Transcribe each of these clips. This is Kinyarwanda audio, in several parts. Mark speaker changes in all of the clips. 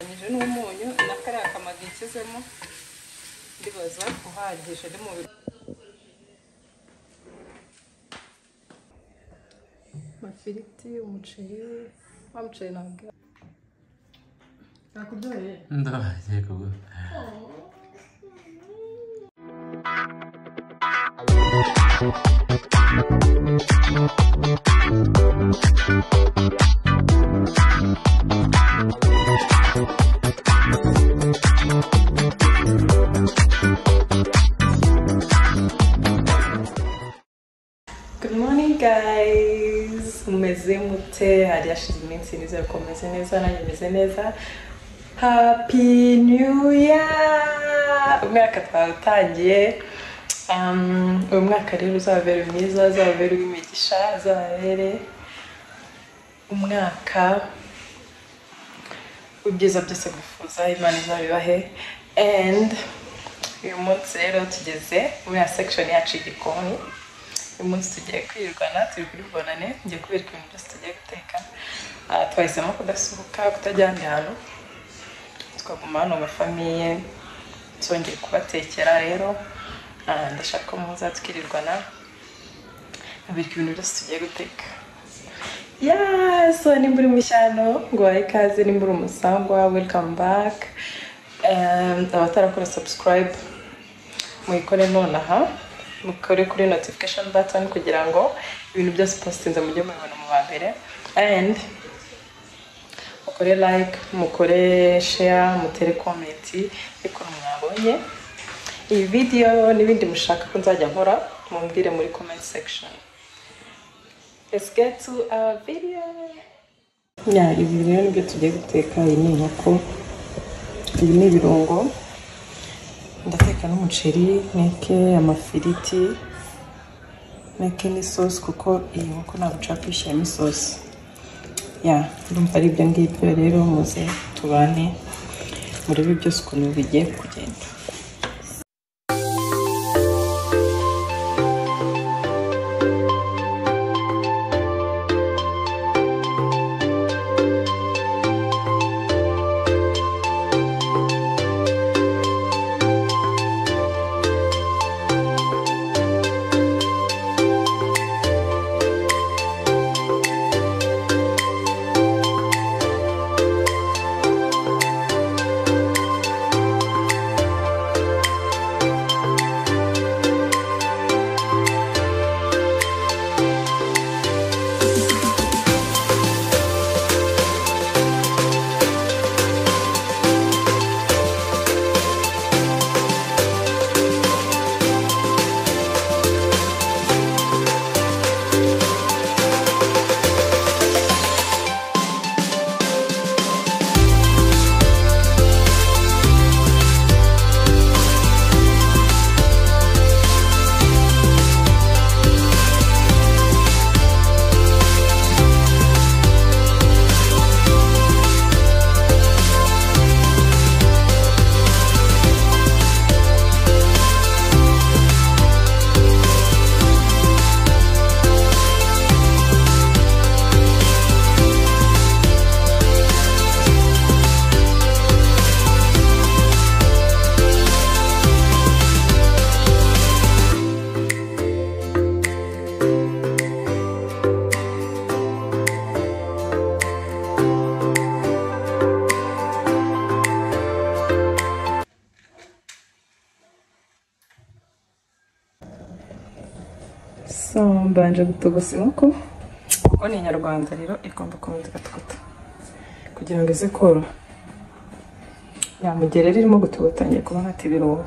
Speaker 1: ugereranije n'umunyu na kariya kamado nshyizemo ndibaza uhagije ari mu biro amafiriti umuceri wa muceri ntabwo nakudore
Speaker 2: ndabagiye kuguha
Speaker 1: Good morning guys! Mumeze mute hari hashize iminsi nizera ko mumeze neza nanjye meze neza Happy New Year! Umwaka twawutangiye um, uyu mwaka rero uzababere mwiza uzababere uw'imigisha uzababere umwaka w'ibyiza byose bifuza imana izabibahe and uyu munsi rero tugeze muri ya section yacu y'igikoni uyu munsi tugiye kwirirwana turi kuri bonane ngiye kubereka ibintu byose tugiye guteka Ah, twahisemo kudasohoka kutajya ahandi hantu twaguma hano mu bafamiye twongeye kubatekera rero Ah, ndashaka ko muza twirirwana babereka ibintu byose tugiye guteka yaso nimba uri mushyano ngo wahe ikaze nimba uri umusangwa welcome back Um, abatarakora subscribe muyikore nonaha mukore kuri notification button kugira ngo ibintu byose positinze mujye mubibona mu ba mbere and mukore like mukore share mutere comment ikora mwabonye iyi video n'ibindi mushaka ko nzajya nkora mumbwire muri comment section let's get to our video yeah, ibi rero nibyo tugiye guteka iyi ni inkoko ibi ni ibirungo ndateka n'umuceri neke amafiriti neke n'isosi kuko iyi nkoko ntabwo nshaka kuyishyiramo isosi ya ndumva ari ibyo ngibyo rero muze tubane murebe byose ukuntu bigiye kugenda so mbanje gutogosa inkoko kuko ni inyarwanda rero igomba komeza igatogota kugira ngo ize koroha yamugera rero irimo gutogota ngiye kubona ati ibirungo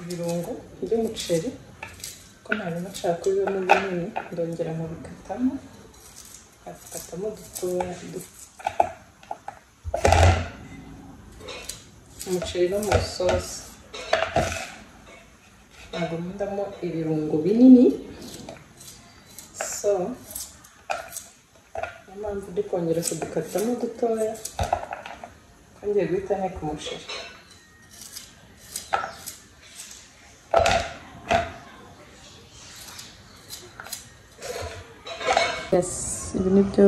Speaker 1: ibirungo by'umuceri ko hanyuma nshaka ko bibamo binini ndongera nkabikatamo nkabikatamo dutoya duto umuceri no mu isosi ntabwo ndamo ibirungo binini so niyo mpamvu ndi kongera kudukatamo dutoya ngiye guhita nteka umuceri ibi ni byo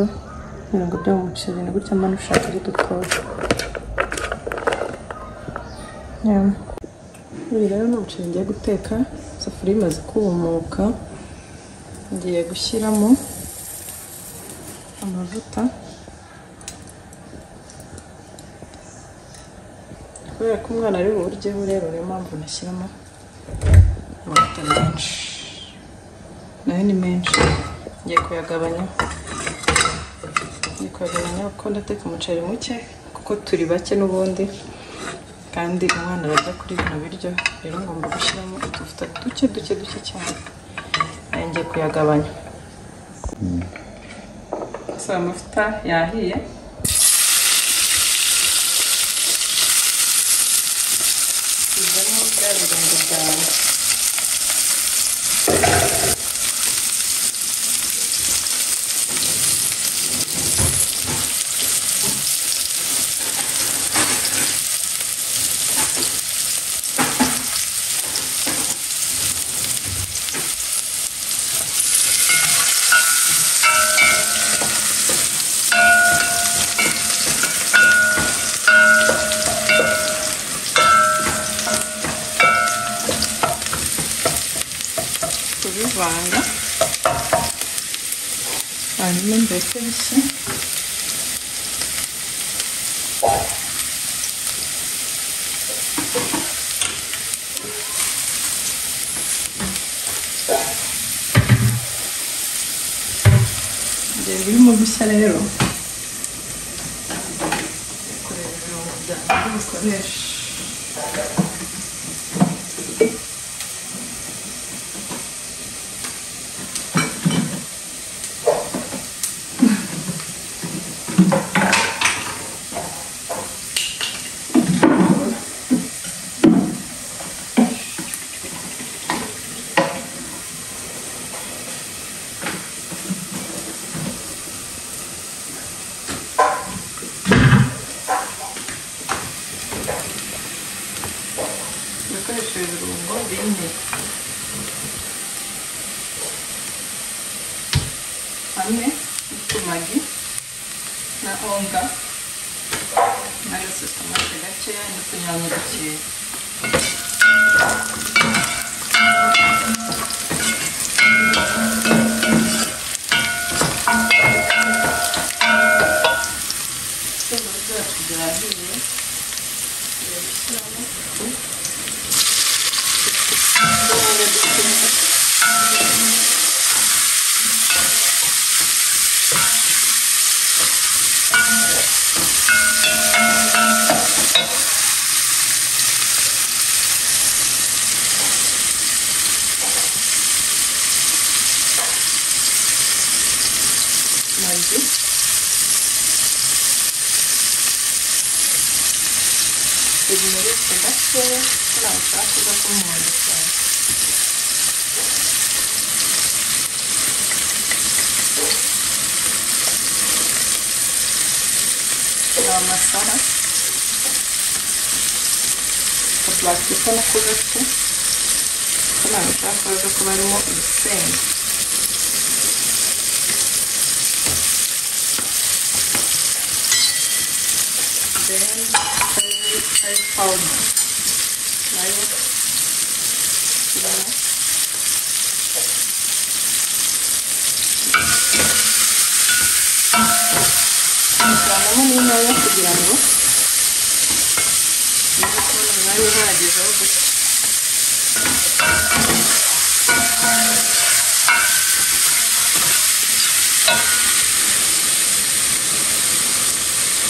Speaker 1: ibirungo byo mu muceri ni gutya mpamvu ushaka ari dutoya uyu rero ni umuceri ngiye guteka isafuriya imaze kumuka ngiye gushyiramo amavuta kubera ko umwana ari buwuryeho rero niyo mpamvu nashyiramo amavuta menshi nayo ni menshi ngiye kuyagabanya ngiye kuyagabanya kuko ndateka umuceri muke kuko turi bake n'ubundi kandi umwana arajya kuri bino biryo rero ngomba gushyiramo utuvuta duke duke duke cyane nayo ngiye kuyagabanya si amavuta yahiye bizamo bya birungo byawe kubivanga hanyuma mbese bishya igihe birimo gushya rero kureba ibirungo byanjye bikoresha ibikoresho ibirungo bine hamwe n'utumagi na onga nayo sositomate gakeya n'utunyanya dukeya ibitunguru byacu byahiye tugiye gushyiramo utu magi biri muri utwo gakeya nta bushake bwo kumuhondo cyane ni amasara akaburake ko nako gafite ko nta bushake baza kuba harimo urusenda then curry curry powder nayo irimo kuvanamo n'intoya kugira ngo uze kubona umwanya uhagije wo gusa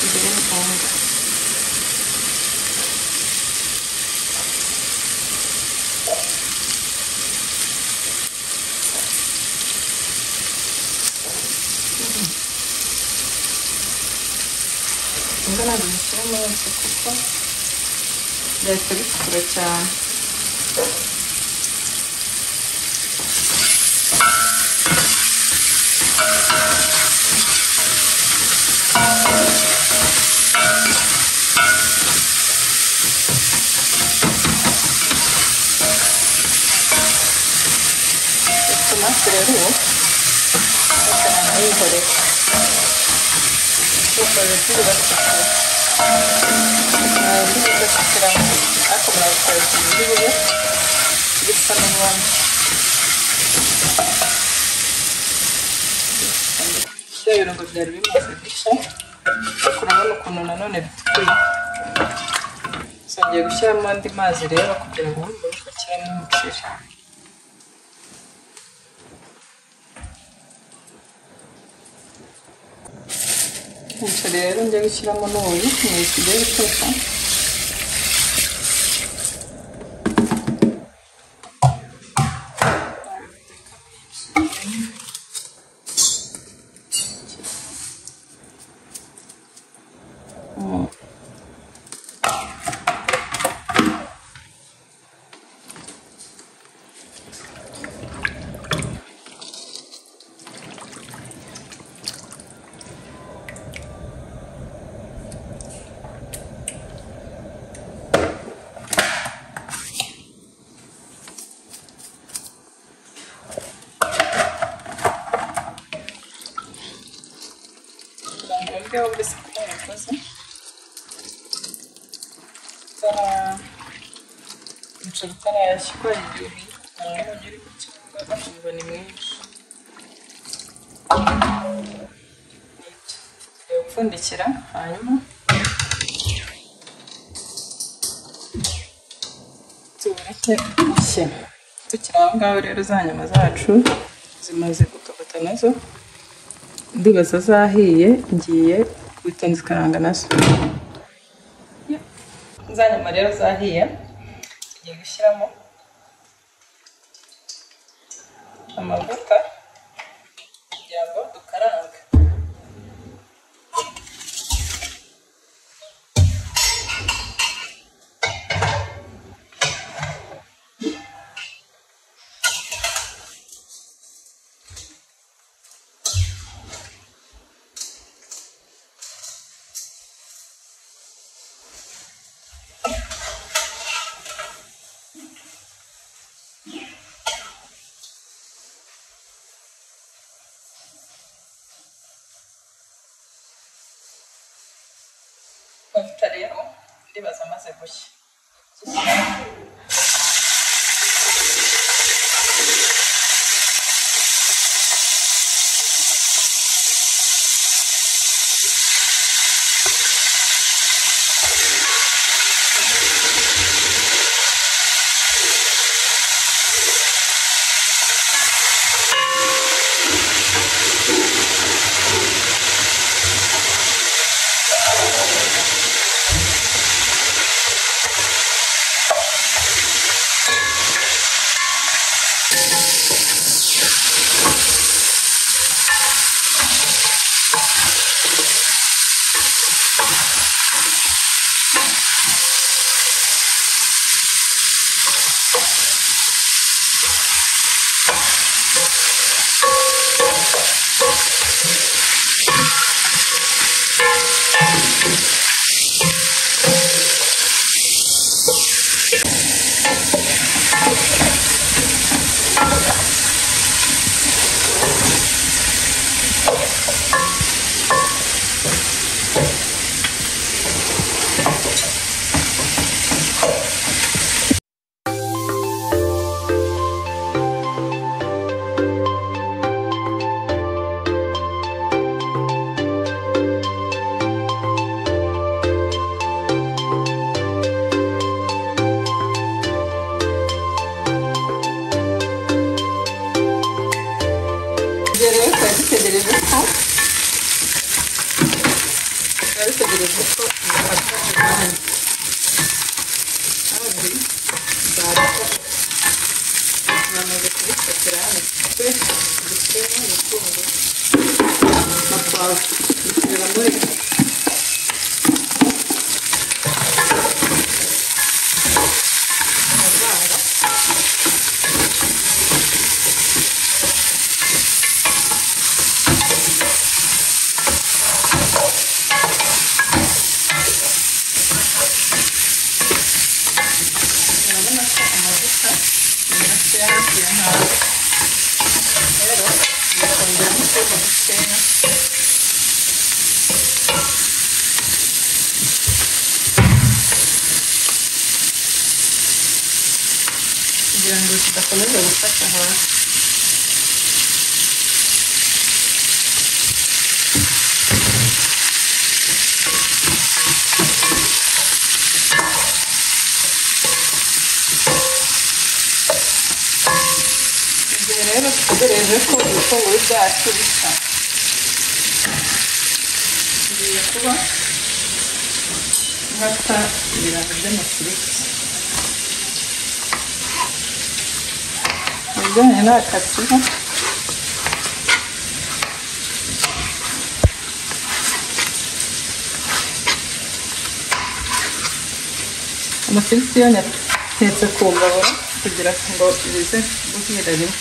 Speaker 1: imbere ni onga ntabwo bishyira munsi kuko byahita bitukura cyane tomate rero ubu bakaba barayihorera kuko yagiye batukura yagiye batukura ariko murabikorera ibiribwa bisa n'ubundi bya birungo byari bimaze gushya urabona ukuntu nanone bitukuye nzongera gushyiramo andi mazi rero kugira ngo mbone uko nshyiramo umuceri umuceri rero njya gushyiramo n'ubuyi ni iki ugiye guteka kugira ngo wumve wowe wese ko wabikoze utara umuceri utarashyirwa igihe umuntu umunyu uri kucyumva akumva ni mwinshi tugiye gupfundikira hanyuma tuwureke ushye tukiri aho ngaho rero za nyama zacu zimaze gutogota nazo ndibaza zahiye ngiye guhita nzikaranga na so za nyama rero zahiye tugiye gushyiramo amavuta kugira ngo dukarange amavuta rero ndibaza amaze gushya ibyo rero twari dutegereje ko twari dutegereje ko bifata umwanya kandi zabifashe bamaze kubifatira hano twe dufite n'umutungo na pavuro dushyiramo rero ikomeze gufata hasi igihe rero dutegereje ko ibitunguru byacu bisa ngiye kuba nkata ibirayi by'amafiriti ibijyanye n'akatsiho amafiriti yo nyatetse ku mbabura kugira ngo bize guhira rimwe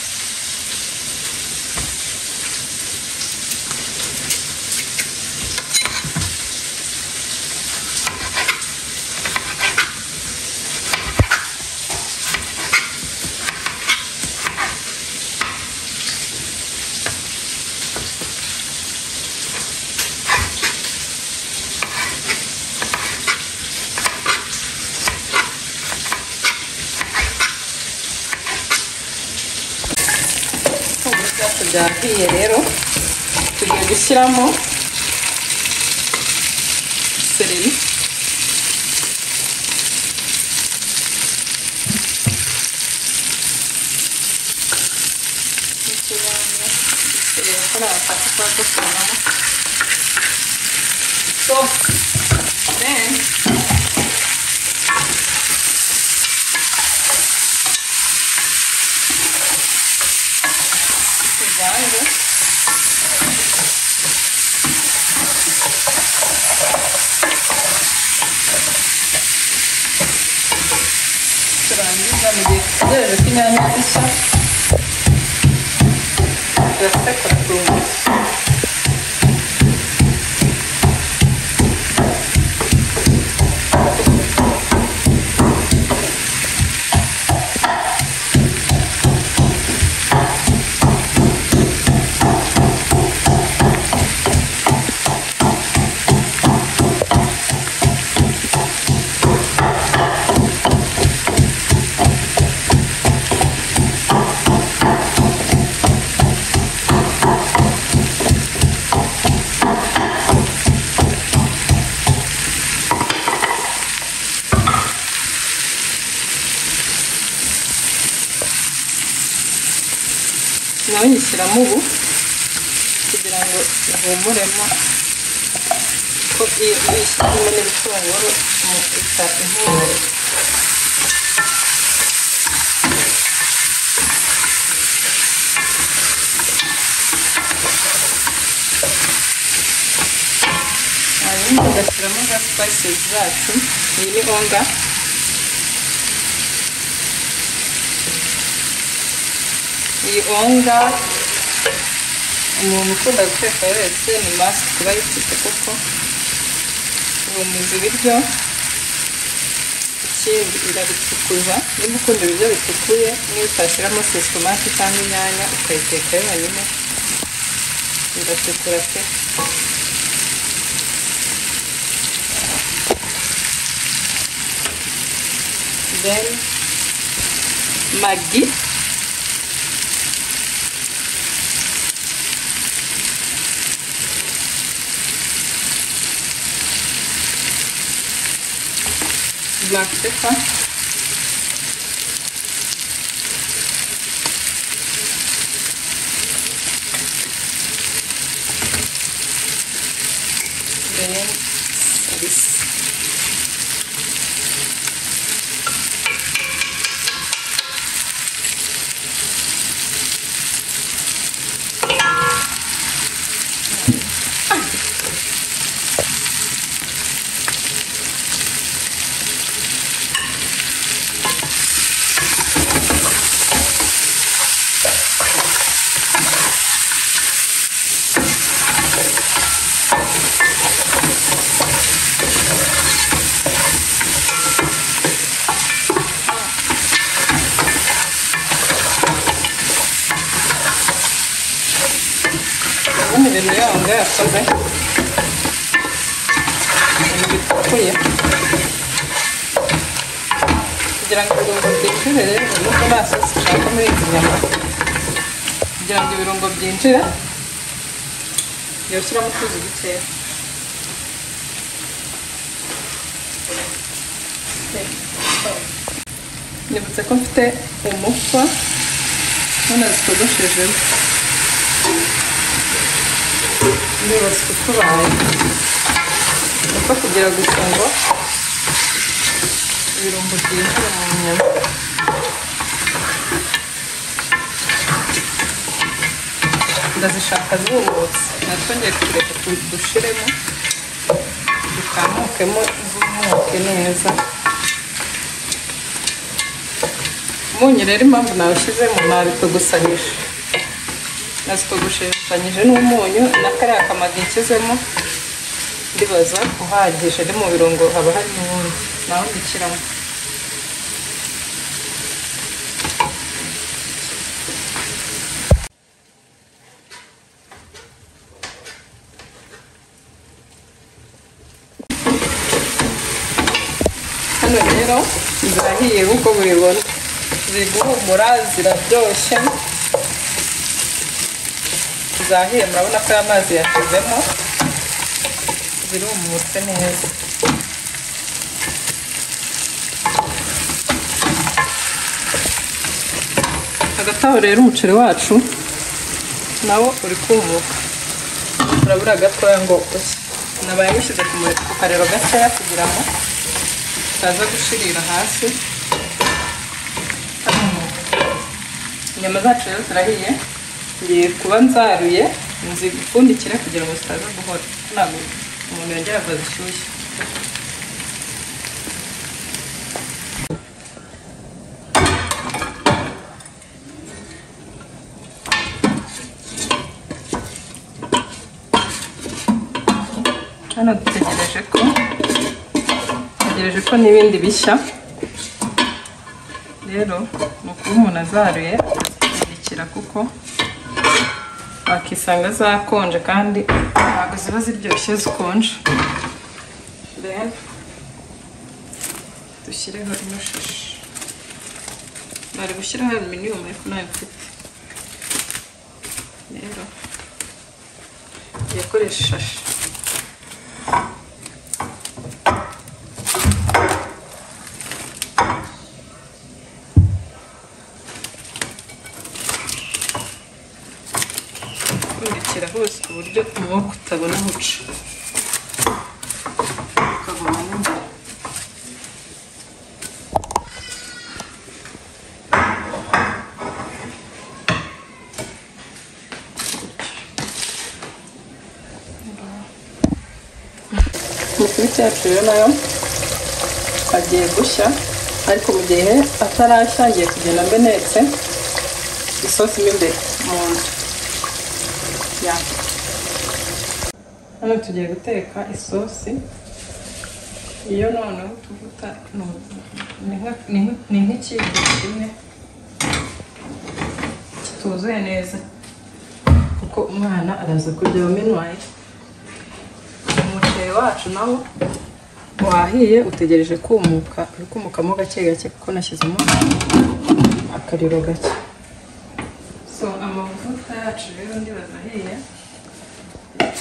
Speaker 1: ibitunguru byacu byahiye rero tugiye gushyiramo seleri n'ikinyanya seleri kuri aka kantu tuba dukuramo sosi deni bivanze turangiza mu gihe dutegereje ko inyanya zishya turasekura ku nzu nawe nyishyiramo ubu kugira ngo ihumuremo ko iyo uyishyizemo n'ibitunguru ita impumuro hanyuma ugashyiramo za spices zacu iyi ni honda iyi onga umuntu ukunda guteka wese ni masike kuba yipfutse kuko ihumuza ibiryo ikindi irabitukuza niba ukunda ibiryo bitukuye niba utashyiramo sesitomati cyangwa inyanya ukayiteka yonyine biratukura pe then magi black pepper. Then this. ubundi ibintu yanga yakoze ibintu bitukuye kugira ngo ibirungo byinjire rero nubwo nta sosi ushaka muri izi nyama kugira ngo ibirungo byinjire jya ushyiramo utuzi dukeya nibutse ko mfite umufa none zitogoshejemo ndibutse utubaye umufa kugira gusa ngo ibirungo byinjira mu nyama ndazishaka zumutse natwongeye kureka dushiremo dukamukemo zumuke neza umunyu rero impamvu nawushyizemo nabitogosanyije nazitogoshesanyije n'umunyu na kariya kamagi nshyizemo ndibaza uhagije ari mu birungo haba harimo ubundi naho mbikiramo hano rero zirahiye nk'uko mubibona ziri guhumura zirabyoshye zahiye murabona ko aya mazi yashizemo zirumutse neza hagati aho rero umuceri wacu nawo uri kumuka urabura gatoya ngo ushye nabaye mushyize ku mu- ku kariro gatoya kugira ngo utaza gushirira hasi inyama zacu rero zirahiye ngiye kuba nzaruye nzipfundikire kugira ngo zitaza guhora ntabwo umuntu yongera ava zishyushye hano dutegereje ko dutegereje ko n'ibindi bishya rero ni ukuba umuntu azaruye akazipfundikira kuko wakisanga zakonje kandi ntabwo ziba ziryoshye zikonje Then, dushyireho ino shashi bari gushyiraho aluminiyumu ariko ntayo mfite rero yakoresha ishashi gupfundikira hose ku buryo umwuka utabona aho uca ukaguma mo imbere. imikubi yacu rero nayo agiye gushya ariko mu gihe atarashya ngiye kugenda mbenetse isosi mo imbere mu nzu Yeah. Hano tugiye guteka isosi iyo noneho utuvuta ni nka- ni nka- ni nk'ikiyiko kimwe kituzuye neza kuko umwana araza kurya menuwayi umuceri wacu nawo wahiye utegereje kumuka uri kumukamo gake gake kuko nashyizemo akariro gake so amavuta yacu rero ndibaza ahiye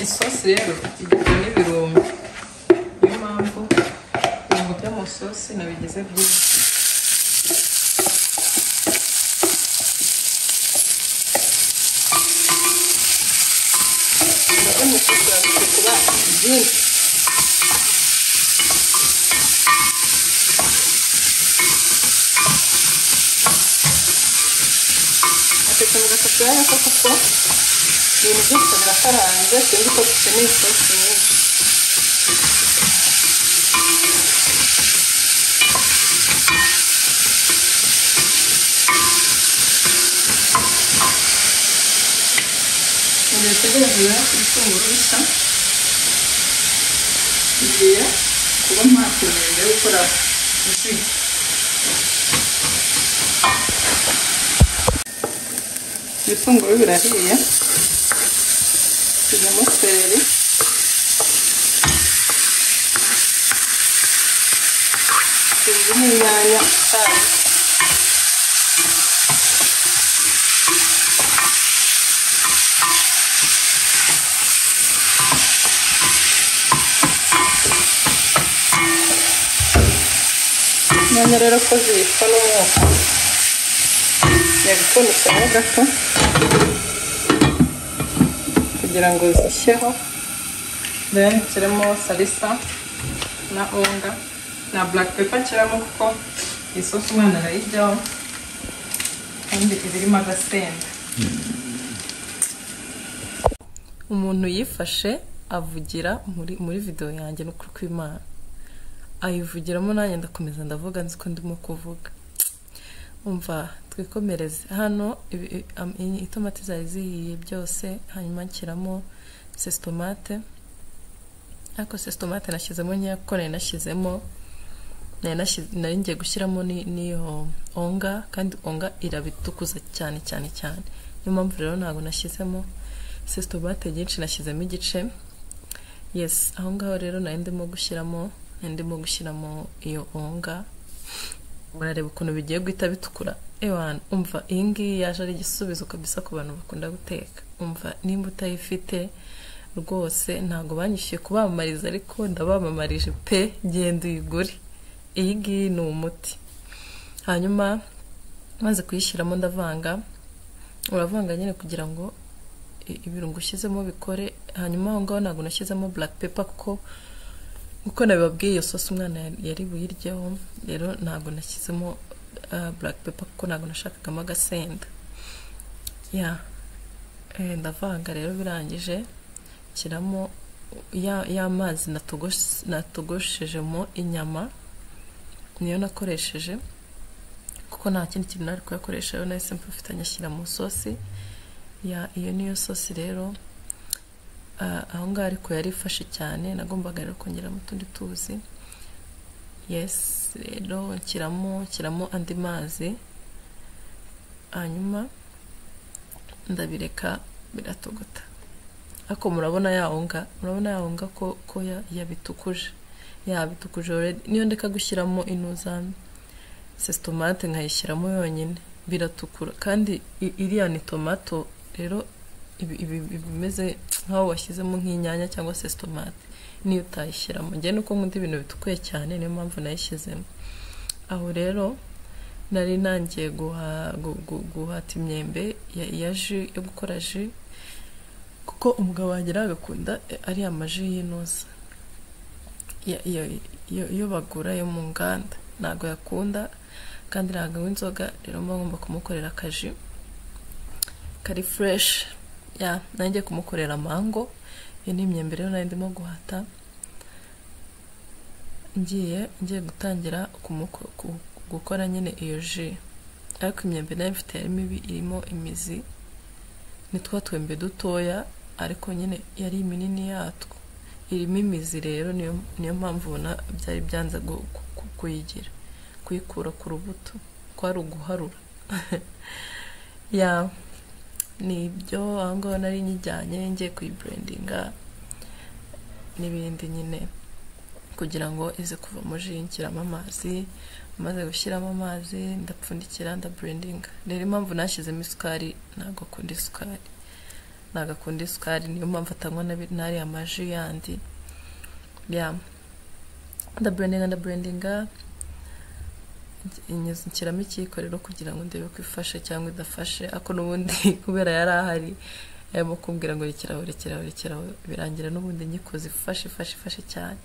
Speaker 1: isosi rero igizwe n'ibirungo niyo mpamvu ibirungo byo mu isosi nabigize byinshi Ndabona isosi yaje kuba byinshi atetse mu gasafuriya nako kuko ibintu byose birakaranze sinzi ko dukeneye isosi nyinshi Mu gihe dutegereje ibitunguru bisa tugiye kuba mpamvu yo gukora jus ibitunguru birahiye turimo seleri turimo izi ni inyanya zayo inyanya rero ko zibicwa n'umwuka yabipfunditsemo gato kugira ngo zishyeho then nshyiremo salisa na unga na black pepper nshyiramo kuko iyi sosi umwana arayijyaho kandi iba irimo agasenda umuntu yifashe avugira muri muri videwo yanjye n'ukuri kw'imana ayivugiramo nanjye ndakomeza ndavuga nzi ko ndimo kuvuga umva twikomereze hano ibi- i- am- i- itomati zari zihiye byose hanyuma nshyiramo sesitomate ariko sesitomate nashyizemo nkeya kuko nari nashyizemo nari nashyize- nari ngiye gushyiramo ni- n'iyo onga kandi onga irabitukuza cyane cyane cyane niyo mpamvu rero ntabwo nashyizemo sesitomate nyinshi nashyizemo igice yes aho ngaho rero nari ndimo gushyiramo nari ndimo gushyiramo iyo onga murareba ukuntu bigiye guhita bitukura ewana umva iyi ngiyi yaje ari igisubizo kabisa ku bantu bakunda guteka umva nimba utayifite rwose ntabwo banyishyuye kubamamariza ariko ndabamamarije pe genda uyigure iyi ngiyi ni umuti hanyuma maze kuyishyiramo ndavanga uravanga nyine kugira ngo i- ibirungo ushyizemo bikore hanyuma aho ngaho ntabwo nashyizemo black pepper kuko kuko nabibabwiye iyo sosi umwana yari- yari buyiryeho rero ntabwo nashyizemo ah, black pepper kuko ntabwo nashakagamo agasenda ya eh, ndavanga rero birangije nshyiramo ya- ya mazi natogos- natogoshejemo inyama niyo nakoresheje kuko nta kindi kintu nari kuyakoresha rero nahise mfitanye ashyira mu sosi ya iyo niyo sosi rero Ah, aho ngaho ariko yari ifashe cyane nagombaga rero kongeramo utundi tuzi yes rero nshyiramo nshyiramo andi mazi hanyuma ndabireka biratogota ariko murabona yawonga murabona yawonga ko ko ya- yabitukuje yabitukuje already niyo ndeka gushyiramo inuzambi sesitomate nkayishyiramo yonyine biratukura kandi i- iriya ni tomato rero ibi- ibi iba imeze nk'aho washyizemo nk'inyanya cyangwa sesitomate niyo utayishyiramo njye nuko nkunda ibintu bitukuye cyane niyo mpamvu nayishyizemo aho rero nari nangiye guha- gu- gu- guhata imyembe ya ya ji yo gukora ji kuko umugabo wanjye nawe agakunda eh, ariya maji y'inoza ya- iyo- iyo iyo bagura yo mu nganda ntabwo yakunda kandi ntabwo anywa inzoga rero mba ngomba kumukorera akaji kari fureshi ya nanjye kumukorera mango iyo ni imyembe rero nari ndimo guhata ngiye ngiye gutangira kumuko- ku- gukora nyine iyo ji ariko imyembe nayo mfite yari mibi irimo imizi ni twa twembe dutoya ariko nyine yari minini yatwo irimo imizi rero niyo niyo mpamvu ubona byari byanze gu- ku- ku- kuyigira kuyikura ku rubuto kwari uguharura ya nibyo aho ngaho nari nyijyanye ngiye kuyiburendinga n'ibindi nyine kugira ngo ize kuvamo ji nshyiramo amazi maze gushyiramo amazi ndapfundikira ndaburendinga rero impamvu nashyizemo isukari ntabwo akunda isukari ntabwo akunda isukari niyo mpamvu atanywa n'abi- n'ariya maji yandi ya ndaburendinga ndaburendinga inyuze nshyiramo ikiyiko rero kugira ngo ndebe ko ifashe cyangwa idafashe ariko n'ubundi kubera yari ahari yarimo kumbwira ngo rekeraho rekeraho rekeraho birangira n'ubundi nyikoze ifashe ifashe ifashe cyane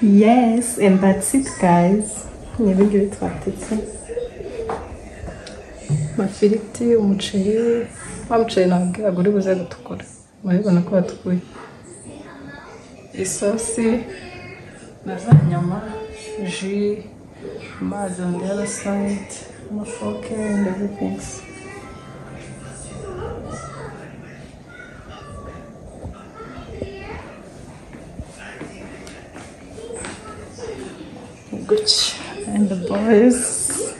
Speaker 1: yes and that's it guys ni ibingibi twatetse amafiriti umuceri wa muceri ntabwo uri buze gutukura murabibona ko batukuye isosi na za nyama ji amazi on the other side amafoke and everything Gucci and the boys.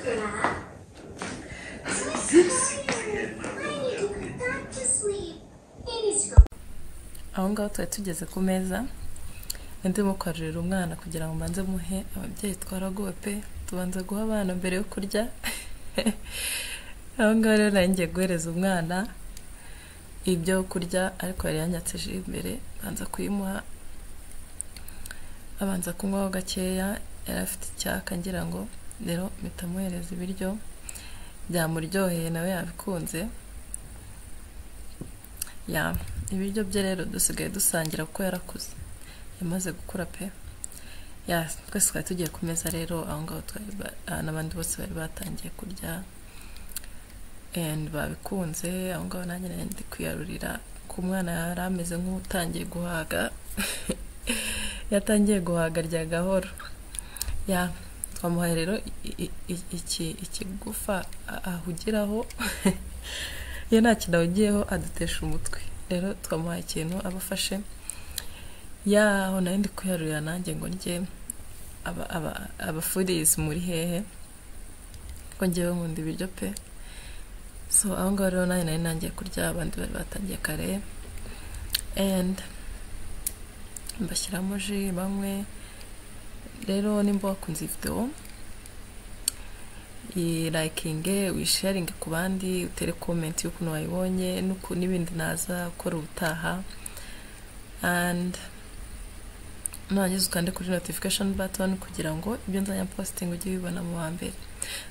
Speaker 1: aho ngaho twari tugeze ku meza ndimo kwarurira umwana kugira ngo mbanze muhe ababyeyi twaraguwe pe tubanza guha abana mbere yo kurya aho ngaho rero ngiye guhereza umwana ibyo kurya ariko yari yanyatse ji imbere banza kuyimuha abanza kunywaho gakeya yari afite icyaka ngira ngo rero mpita amuhereza ibiryo byamuryoheye nawe yabikunze ya ibiryo bye rero dusigaye dusangira kuko yarakuze yamaze gukura pe ya twese twari tugiye ku meza rero aho ngaho twari ba- ah, n'abandi bose bari batangiye kurya and babikunze aho ngaho nanjye nari ndi kwiyarurira ku mwana yari ameze nk'utangiye guhaga yatangiye guhaga rya gahoro ya twamuhaye rero i- i- i- iki- ikigufa a- ahugiraho iyo nta kintu ahugiyeho adutesha umutwe rero twamuhaye ikintu abafashe yaho nari ndi kuyarurira nanjye ngo ndye aba- aba- abafurizi muri hehe ko ngewe nkunda ibiryo pe so aho ngaho rero nanjye nari nangiye kurya abandi bari batangiye kare and mbashyiramo ji bamwe rero nimba wakunze iyi videwo irayikinge wisharinge ku bandi utere komenti y'ukuntu wayibonye n'uku n'ibindi naza gukora ubutaha and nurangiza ukande kuri notification button kugira ngo ibyo nzajya posting ujye ubibona mu wa mbere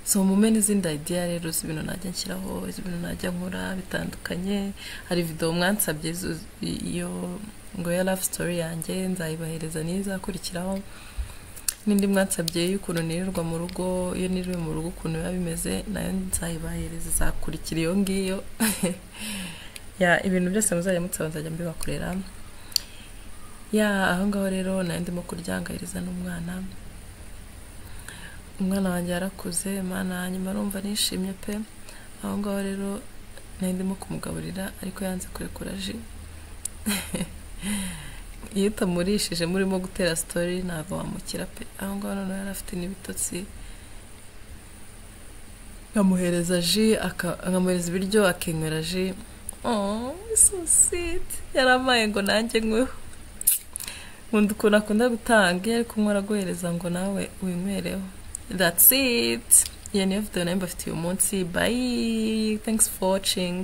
Speaker 1: so mume n'izindi idea rero z'ibintu najya nshyiraho iz'ibintu najya nkora bitandukanye hari video mwansabye zu- iyo ngo ya love story yanjye nzayibahereza n'izakurikiraho n'indi mwansabye y'ukuntu nirirwa mu rugo iyo niriwe mu rugo ukuntu biba bimeze nayo nzayibahereza izakurikira iyo ngiyo ya ibintu byose muzajya mutsaba nzajya mbibakorera ya aho ngaho rero nayo ndimo kuryangayiriza n'umwana umwana wanjye yarakuze imana nyuma arumva nishimye pe aho ngaho rero nayo ndimo kumugaburira ariko yanze kurekura ji iyo utamurishije murimo gutera sitori ntabwo wamukira pe aho ngaho noneho yari afite n'ibitotsi nkamuhereza ji aka- nkamuhereza ibiryo akinywera ji oh so sweet yaramaye ngo nanjye nyweho nkunda ukuntu akunda gutanga iyo ari kunywa araguhereza ngo nawe winywereho that's it iyo niyo video nayo mbafitiye uyu munsi bye thanks for watching